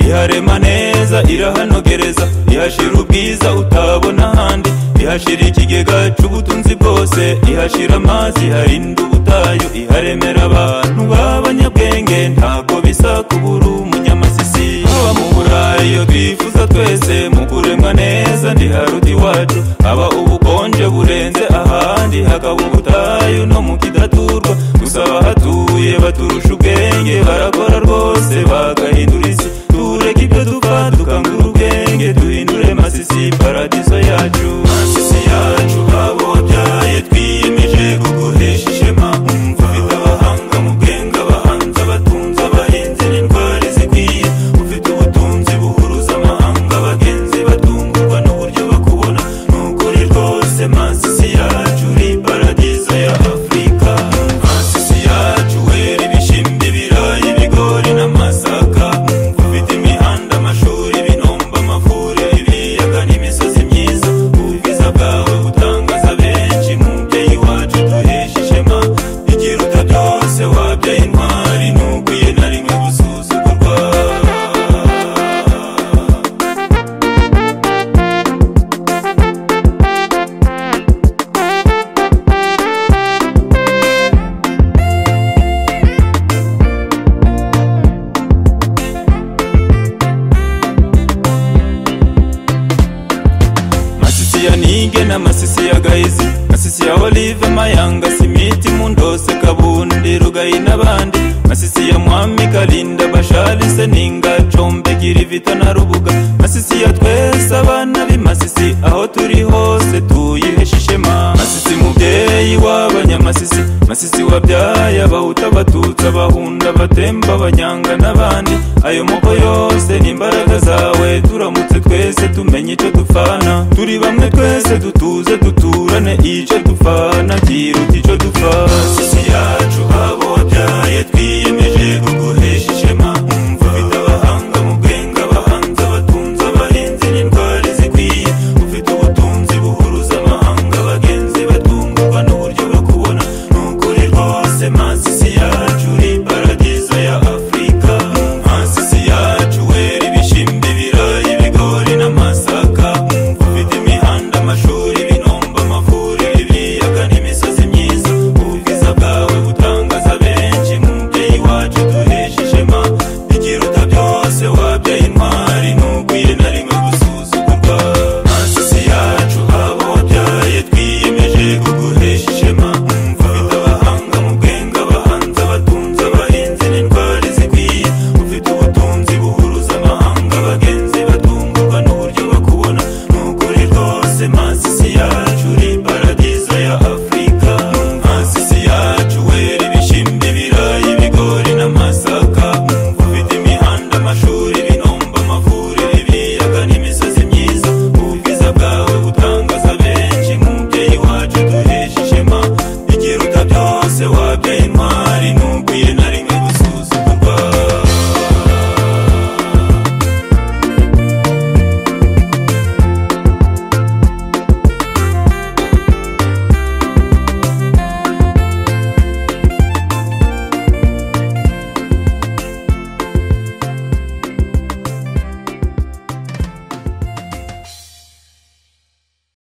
ikarema neza irahanogereza ihashira ubwiza utabona ahandi ihashira ikigega cy'ubutunzi bwose ihashira amazi iharinda ubutayu iharemera abantu b'abanyabwenge ntabwo bisa kubura umunyamasisi haba mu burayi iyo twifuza twese mu kuremwa neza ndi haruta iwacu haba ubukonje burenze ahandi hakaba ubutayu no mu kidaturwa gusa abahatuye baturusha ubwenge barakora rwose bagahindura isi tureke ibyo dupfa dukangura ubwenge duhindure masisi paradiso yacu masisi yacu abo byaye twiyemeje kuguhesha ishema umva ufite abahanga mu bwenge abahanzi abatunzi abahinzi n'indwara zikwiye ufite ubutunzi buhuruza amahanga abagenzi batungurwa n'uburyo bakubona ni ukuri rwose masisi yacu uri paradiso ya afurika masisi yacu wera ibishimbi ibirayi ibigori n'amasaka ufite imihanda amashuri ibinombe amavuriro ibiyaga n'imisozi myiza ubwiza bwawe butangaza benshi mubyeyi wacu duhesha ishema igiruta byose wabyaye intwari ntuguye na rimwe gusuzugurwa masisi ya nige n'amasisi ya gahizi masisi ya olive mayanga simiti mundose kabundi rugayi n'abandi masisi ya mwami kalinda bashari seninga combe girivita na rubuga masisi ya twese abana b'imasisi aho turi hose tuyihesha ishema masisi mubyeyi w'abanyamasisi masisi wabyaye abahuta abatutsi abahunda abatemba abanyanga n'abandi ayo moko yose ni imbaraga zawe turamutse twese tumenye icyo dupfana turi bamwe twese dutuze duturane icyo dupfana kiruta